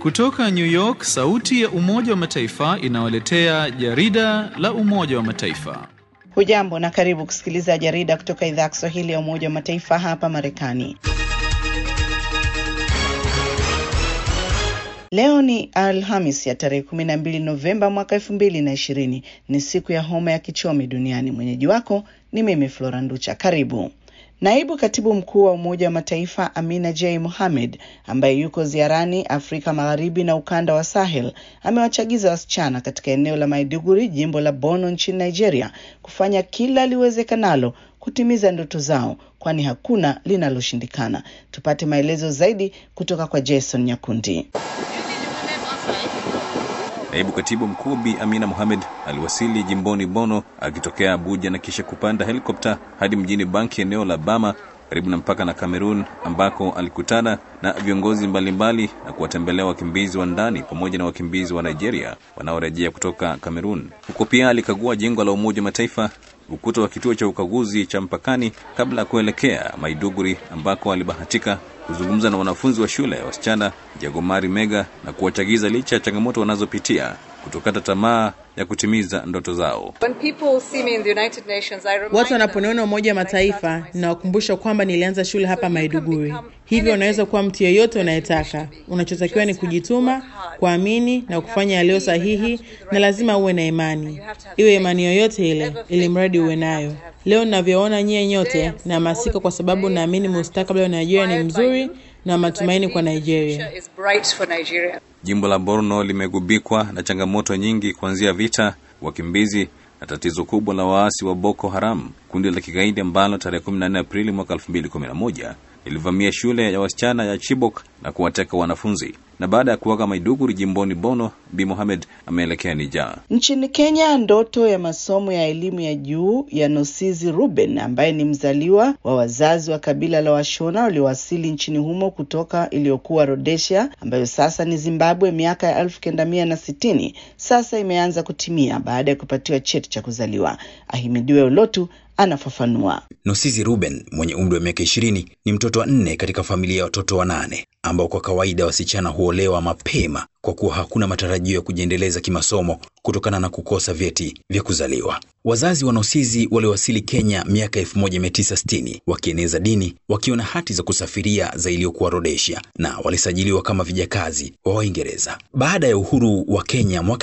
Kutoka New York, sauti ya Umoja wa Mataifa inawaletea jarida la Umoja wa Mataifa. Hujambo na karibu kusikiliza jarida kutoka idhaa ya Kiswahili ya Umoja wa Mataifa hapa Marekani. Leo ni Alhamis ya tarehe 12 Novemba mwaka 2020. Ni siku ya homa ya kichomi duniani. Mwenyeji wako ni mimi Flora Nducha. Karibu. Naibu katibu mkuu wa Umoja wa Mataifa Amina J Mohamed ambaye yuko ziarani Afrika Magharibi na ukanda wa Sahel amewachagiza wasichana katika eneo la Maiduguri, jimbo la Borno nchini Nigeria, kufanya kila liwezekanalo kutimiza ndoto zao, kwani hakuna linaloshindikana. Tupate maelezo zaidi kutoka kwa Jason Nyakundi. Naibu katibu mkuu Bi Amina Mohamed aliwasili jimboni Bono akitokea Abuja na kisha kupanda helikopta hadi mjini Banki, eneo la Bama karibu na mpaka na Kamerun, ambako alikutana na viongozi mbalimbali na kuwatembelea wakimbizi wa ndani pamoja na wakimbizi wa Nigeria wanaorejea kutoka Kamerun. Huko pia alikagua jengo la Umoja wa Mataifa, ukuta wa kituo cha ukaguzi cha mpakani kabla ya kuelekea Maiduguri ambako alibahatika kuzungumza na wanafunzi wa shule ya wasichana Jagomari Mega na kuwachagiza licha ya changamoto wanazopitia kutokata tamaa ya kutimiza ndoto zao. Watu wanaponiona Umoja wa Mataifa, ninawakumbusha kwamba nilianza shule hapa Maiduguri. Hivyo unaweza kuwa mtu yeyote unayetaka. Unachotakiwa ni kujituma, kuamini na kufanya yaliyo sahihi, na lazima uwe na imani, iwe imani yoyote ile, ili mradi uwe nayo. Leo ninavyoona nyie nyote, nahamasika kwa sababu naamini mustakabali wa Nigeria ni mzuri na matumaini kwa Nigeria. Jimbo la Borno limegubikwa na changamoto nyingi, kuanzia vita, wakimbizi na tatizo kubwa la waasi wa Boko Haram, kundi la kigaidi ambalo tarehe 14 Aprili mwaka 2011 ilivamia shule ya wasichana ya Chibok na kuwateka wanafunzi. Na baada ya kuwaga Maiduguri jimboni Bono, Bi Mohamed ameelekea Nija. Nchini Kenya, ndoto ya masomo ya elimu ya juu ya Nosizi Ruben ambaye ni mzaliwa wa wazazi wa kabila la Washona waliowasili nchini humo kutoka iliyokuwa Rhodesia ambayo sasa ni Zimbabwe miaka ya elfu kenda mia na sitini sasa imeanza kutimia baada ya kupatiwa cheti cha kuzaliwa. Ahimidiwe Ulotu anafafanua. Nosizi Ruben mwenye umri wa miaka ishirini ni mtoto wa nne katika familia ya watoto wanane ambao kwa kawaida wasichana huolewa mapema kwa kuwa hakuna matarajio ya kujiendeleza kimasomo kutokana na kukosa vyeti vya kuzaliwa. Wazazi wa Nosizi waliowasili Kenya miaka 1960 wakieneza dini, wakiwa na hati za kusafiria za iliyokuwa Rhodesia na walisajiliwa kama vijakazi wa Waingereza. Baada ya uhuru wa Kenya mwaka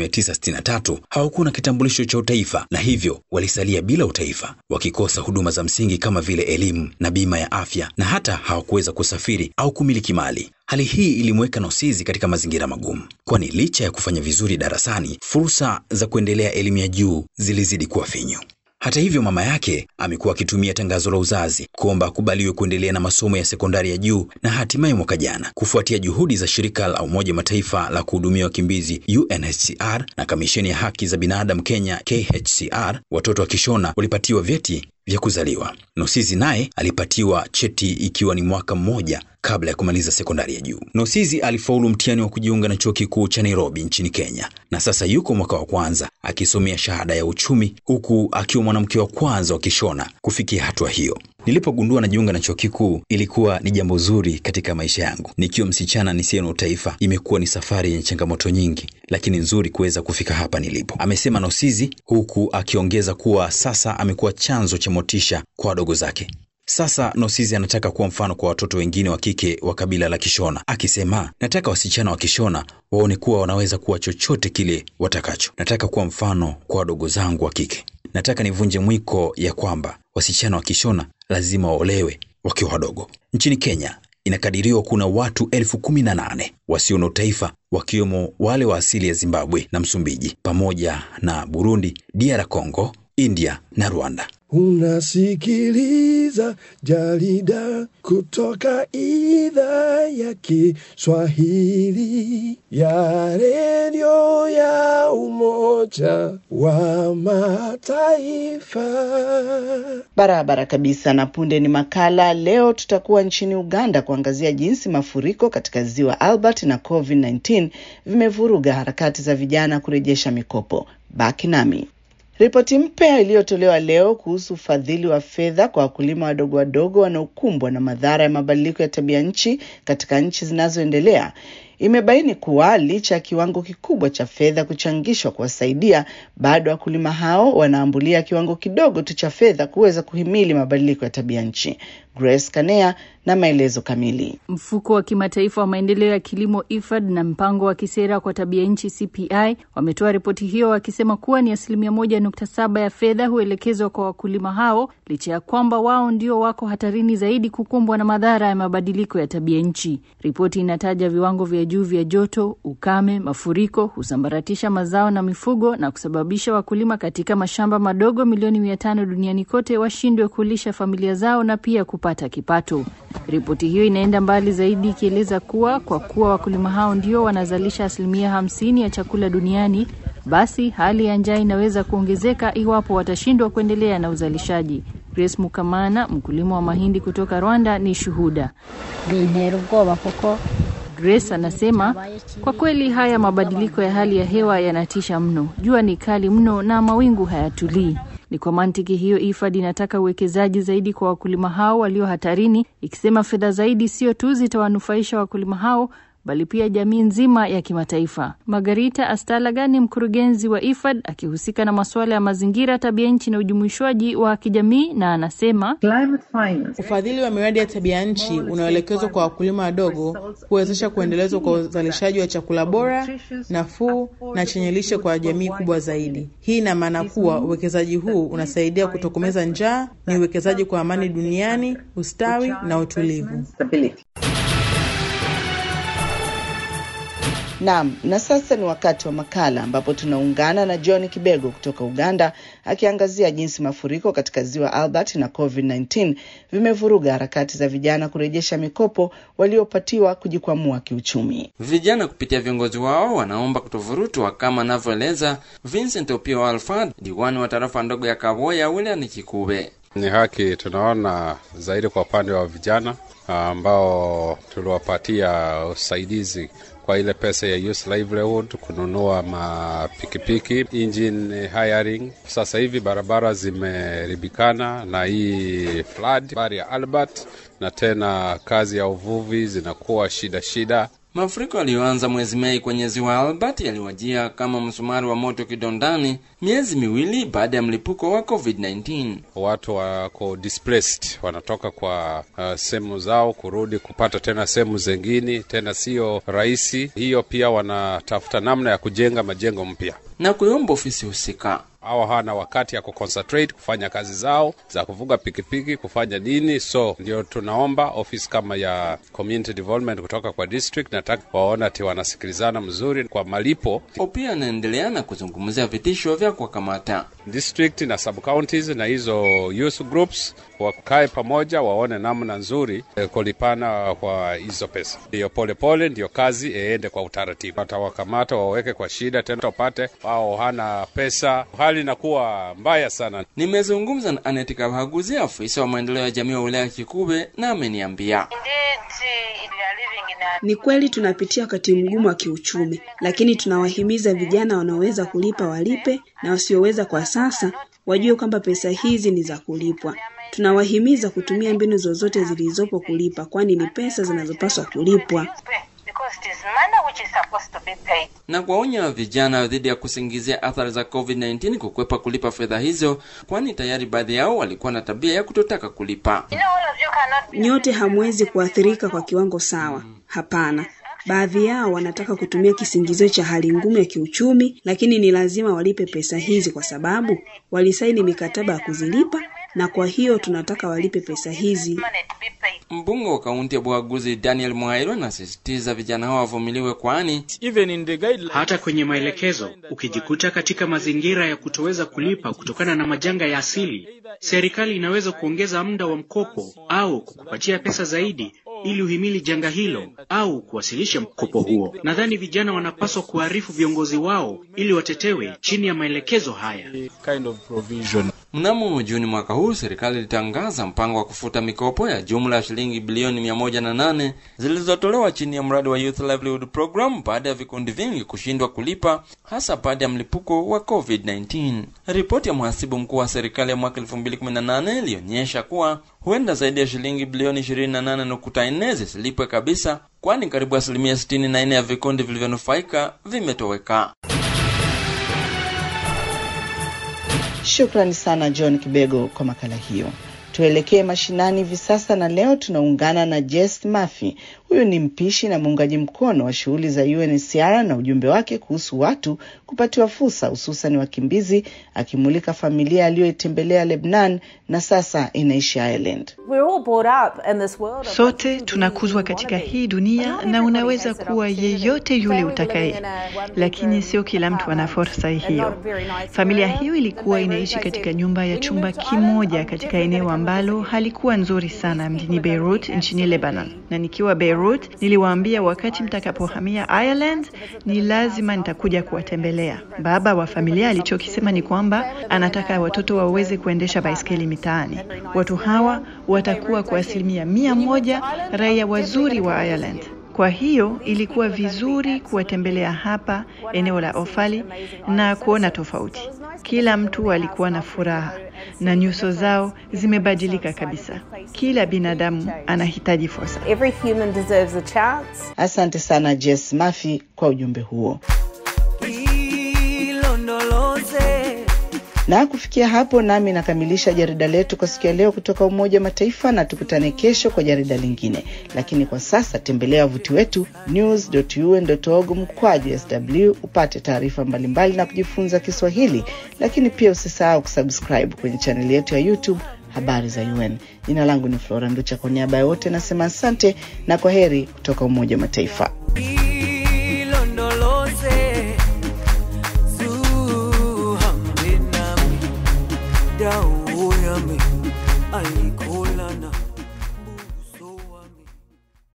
1963 hawakuwa na kitambulisho cha utaifa na hivyo walisalia bila utaifa, wakikosa huduma za msingi kama vile elimu na bima ya afya, na hata hawakuweza kusafiri au kumiliki mali. Hali hii ilimweka Nosizi katika mazingira magumu, kwani licha ya kufanya vizuri darasani, fursa za kuendelea elimu ya juu zilizidi kuwa finyu. Hata hivyo, mama yake amekuwa akitumia tangazo la uzazi kuomba akubaliwe kuendelea na masomo ya sekondari ya juu, na hatimaye mwaka jana, kufuatia juhudi za shirika la Umoja Mataifa la kuhudumia wakimbizi UNHCR na kamisheni ya haki za binadamu Kenya KHCR, watoto wa Kishona walipatiwa vyeti vya kuzaliwa. Nosizi naye alipatiwa cheti ikiwa ni mwaka mmoja kabla ya kumaliza sekondari ya juu. Nosizi alifaulu mtihani wa kujiunga na chuo kikuu cha Nairobi nchini Kenya na sasa yuko mwaka wa kwanza akisomea shahada ya uchumi, huku akiwa mwanamke wa kwanza wa Kishona kufikia hatua hiyo. Nilipogundua najiunga na chuo kikuu ilikuwa ni jambo zuri katika maisha yangu. Nikiwa msichana nisiye na utaifa, imekuwa ni safari yenye changamoto nyingi, lakini nzuri kuweza kufika hapa nilipo, amesema Nosizi, huku akiongeza kuwa sasa amekuwa chanzo cha motisha kwa wadogo zake. Sasa Nosizi anataka kuwa mfano kwa watoto wengine wa kike wa kabila la Kishona, akisema nataka wasichana wa Kishona waone kuwa wanaweza kuwa chochote kile watakacho. Nataka kuwa mfano kwa wadogo zangu wa kike. Nataka nivunje mwiko ya kwamba wasichana wa Kishona lazima waolewe wakiwa wadogo. Nchini Kenya inakadiriwa kuna watu elfu kumi na nane wasio na utaifa wakiwemo wale wa asili ya Zimbabwe na Msumbiji pamoja na Burundi, DR Congo, India na Rwanda. Unasikiliza jarida kutoka idhaa ya Kiswahili ya redio ya Umoja wa Mataifa. Barabara kabisa. Na punde ni makala. Leo tutakuwa nchini Uganda kuangazia jinsi mafuriko katika ziwa Albert na COVID-19 vimevuruga harakati za vijana kurejesha mikopo. Baki nami. Ripoti mpya iliyotolewa leo kuhusu ufadhili wa fedha kwa wakulima wadogo wadogo wanaokumbwa na madhara ya mabadiliko ya tabia nchi katika nchi zinazoendelea imebaini kuwa licha ya kiwango kikubwa cha fedha kuchangishwa kuwasaidia, bado wakulima hao wanaambulia kiwango kidogo tu cha fedha kuweza kuhimili mabadiliko ya tabia nchi. Grace Kanea na maelezo kamili. Mfuko wa kimataifa wa maendeleo ya kilimo IFAD na mpango wa kisera kwa tabia nchi CPI wametoa ripoti hiyo wakisema kuwa ni asilimia moja nukta saba ya fedha huelekezwa kwa wakulima hao licha ya kwamba wao ndio wako hatarini zaidi kukumbwa na madhara ya mabadiliko ya tabia nchi. Ripoti inataja viwango vya juu vya joto, ukame, mafuriko husambaratisha mazao na mifugo na kusababisha wakulima katika mashamba madogo milioni mia tano duniani kote washindwe kulisha familia zao na pia kupata kipato. Ripoti hiyo inaenda mbali zaidi ikieleza kuwa kwa kuwa wakulima hao ndio wanazalisha asilimia hamsini ya chakula duniani, basi hali ya njaa inaweza kuongezeka iwapo watashindwa kuendelea na uzalishaji. Grace Mukamana, mkulima wa mahindi kutoka Rwanda, ni shuhuda. bintera ubwoba kuko Grace anasema kwa kweli haya mabadiliko ya hali ya hewa yanatisha mno. Jua ni kali mno na mawingu hayatulii. Ni kwa mantiki hiyo IFAD inataka uwekezaji zaidi kwa wakulima hao walio hatarini, ikisema fedha zaidi sio tu zitawanufaisha wakulima hao bali pia jamii nzima ya kimataifa. Margarita Astalaga ni mkurugenzi wa IFAD akihusika na masuala ya mazingira, tabia nchi na ujumuishwaji wa kijamii, na anasema Ufadhili wa miradi ya tabia nchi unaoelekezwa kwa wakulima wadogo huwezesha kuendelezwa kwa uzalishaji wa chakula bora, nafuu na chenye lishe kwa jamii kubwa zaidi. Hii ina maana kuwa uwekezaji huu unasaidia kutokomeza njaa, ni uwekezaji kwa amani duniani, ustawi na utulivu. Naam, na sasa ni wakati wa makala ambapo tunaungana na John Kibego kutoka Uganda akiangazia jinsi mafuriko katika ziwa Albert na COVID-19 vimevuruga harakati za vijana kurejesha mikopo waliopatiwa kujikwamua kiuchumi. Vijana kupitia viongozi wao wanaomba kutovurutwa kama anavyoeleza Vincent Opio Alfred, diwani wa tarafa ndogo ya Kaboya wilayani Kikube. Ni haki tunaona zaidi kwa upande wa vijana ambao tuliwapatia usaidizi kwa ile pesa ya youth livelihood, kununua mapikipiki, engine hiring. Sasa hivi barabara zimeribikana na hii flood bari ya Albert, na tena kazi ya uvuvi zinakuwa shida shida. Mafuriko yaliyoanza mwezi Mei kwenye ziwa Albert yaliwajia kama msumari wa moto kidondani, miezi miwili baada ya mlipuko wa COVID-19. Watu wako displaced, wanatoka kwa uh, sehemu zao kurudi kupata tena sehemu zengine, tena sio rahisi hiyo. Pia wanatafuta namna ya kujenga majengo mpya na kuiomba ofisi husika au hawana wakati ya kuconcentrate kufanya kazi zao za kuvuga pikipiki kufanya nini. So ndio tunaomba ofisi kama ya community development kutoka kwa district, nataka waona ati wanasikilizana mzuri kwa malipo. Pia anaendelea na kuzungumzia vitisho vya kuwakamata district na sub counties na hizo youth groups wakae pamoja, waone namna nzuri eh, kulipana kwa hizo pesa. Ndiyo polepole, ndiyo kazi iende kwa utaratibu. Watawakamata waweke kwa shida tena, wapate wao hana pesa, hali inakuwa mbaya sana. Nimezungumza na Aneti Kabaguzi, afisa wa maendeleo ya jamii wa wilaya Kikube, na ameniambia ni kweli tunapitia wakati mgumu wa kiuchumi, lakini tunawahimiza vijana wanaoweza kulipa walipe, na wasioweza kwa sasa wajue kwamba pesa hizi ni za kulipwa. Tunawahimiza kutumia mbinu zozote zilizopo kulipa, kwani ni pesa zinazopaswa kulipwa na kuwaonya vijana dhidi ya kusingizia athari za COVID-19 kukwepa kulipa fedha hizo, kwani tayari baadhi yao walikuwa na tabia ya kutotaka kulipa. Nyote hamwezi kuathirika kwa kiwango sawa. Hapana, baadhi yao wanataka kutumia kisingizio cha hali ngumu ya kiuchumi, lakini ni lazima walipe pesa hizi kwa sababu walisaini mikataba ya kuzilipa, na kwa hiyo tunataka walipe pesa hizi. Mbunge wa kaunti ya Bwaguzi Daniel Mwairo anasisitiza vijana hao wavumiliwe, kwani hata kwenye maelekezo ukijikuta katika mazingira ya kutoweza kulipa kutokana na majanga ya asili, serikali inaweza kuongeza muda wa mkopo au kukupatia pesa zaidi ili uhimili janga hilo au kuwasilisha mkopo huo. Nadhani vijana wanapaswa kuarifu viongozi wao ili watetewe chini ya maelekezo haya. Kind of provision. Mnamo Juni mwaka huu serikali ilitangaza mpango wa kufuta mikopo ya jumla ya shilingi bilioni mia moja na nane zilizotolewa chini ya mradi wa Youth Livelihood Program baada ya vikundi vingi kushindwa kulipa hasa baada ya mlipuko wa COVID-19. Ripoti ya mhasibu mkuu wa serikali ya mwaka 2018 ilionyesha kuwa huenda zaidi ya shilingi bilioni 28.4 zisilipwe kabisa, kwani karibu asilimia 64 ya vikundi vilivyonufaika vimetoweka. Shukrani sana John Kibego kwa makala hiyo. Tuelekee mashinani hivi sasa, na leo tunaungana na Jess Murphy. Huyu ni mpishi na muungaji mkono wa shughuli za UNHCR na ujumbe wake kuhusu watu kupatiwa fursa, hususan wakimbizi, akimulika familia aliyoitembelea Lebanon na sasa inaishi Ireland. Sote tunakuzwa katika hii dunia na unaweza kuwa yeyote yule utakaye, lakini sio kila mtu ana fursa hiyo. Familia hiyo ilikuwa inaishi katika nyumba ya chumba kimoja katika eneo ambalo halikuwa nzuri sana mjini Beirut nchini Lebanon, na nikiwa Beirut niliwaambia wakati mtakapohamia Ireland ni lazima nitakuja kuwatembelea. Baba wa familia alichokisema ni kwamba anataka watoto waweze kuendesha baiskeli mitaani. Watu hawa watakuwa kwa asilimia mia moja raia wazuri wa Ireland. Kwa hiyo ilikuwa vizuri kuwatembelea hapa eneo la Ofali na kuona tofauti. Kila mtu alikuwa na furaha na nyuso zao zimebadilika kabisa. Kila binadamu anahitaji fursa. Asante sana Jess Murphy kwa ujumbe huo. Na kufikia hapo, nami nakamilisha jarida letu kwa siku ya leo kutoka Umoja wa Mataifa, na tukutane kesho kwa jarida lingine. Lakini kwa sasa tembelea wavuti wetu news.un.org mkwaju sw upate taarifa mbalimbali na kujifunza Kiswahili, lakini pia usisahau kusubscribe kwenye chaneli yetu ya YouTube habari za UN. Jina langu ni Flora Nducha, kwa niaba ya wote nasema asante na kwa heri kutoka Umoja wa Mataifa. dawo yami ayi